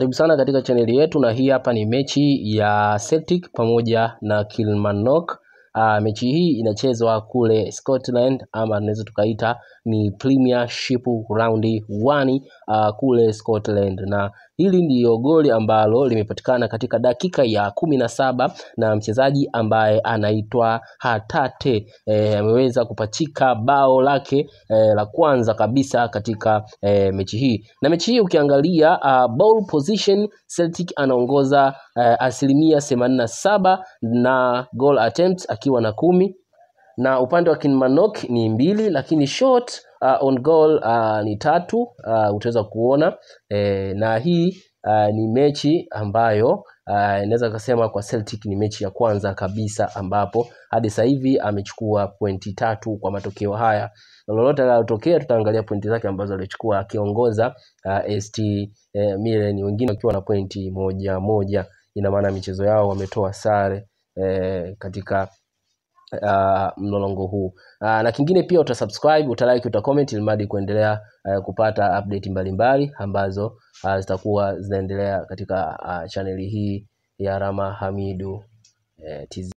Karibu sana katika chaneli yetu, na hii hapa ni mechi ya Celtic pamoja na Kilmarnock. Uh, mechi hii inachezwa kule Scotland ama tunaweza tukaita ni Premiership round 1 uh, kule Scotland, na hili ndiyo goli ambalo limepatikana katika dakika ya kumi na saba na mchezaji ambaye anaitwa Hatate eh, ameweza kupachika bao lake eh, la kwanza kabisa katika eh, mechi hii. Na mechi hii ukiangalia uh, ball position Celtic anaongoza uh, asilimia themanini na saba na goal attempts akiwa na kumi na upande wa Kilmarnock ni mbili, lakini shot uh, on goal uh, ni tatu uh, utaweza kuona eh, na hii uh, ni mechi ambayo uh, inaweza kusema kwa Celtic ni mechi ya kwanza kabisa ambapo hadi sasa hivi amechukua pointi tatu kwa matokeo haya. Lolote linalotokea tutaangalia pointi zake ambazo alichukua akiongoza uh, ST eh, Milan, wengine wakiwa na pointi moja moja. Ina maana michezo yao wametoa sare eh, katika uh, mlolongo huu uh, na kingine pia utasubscribe, utalike, utacomment ili mradi kuendelea uh, kupata update mbalimbali ambazo uh, zitakuwa zinaendelea katika uh, chaneli hii ya Rama Hamidu uh, TZ.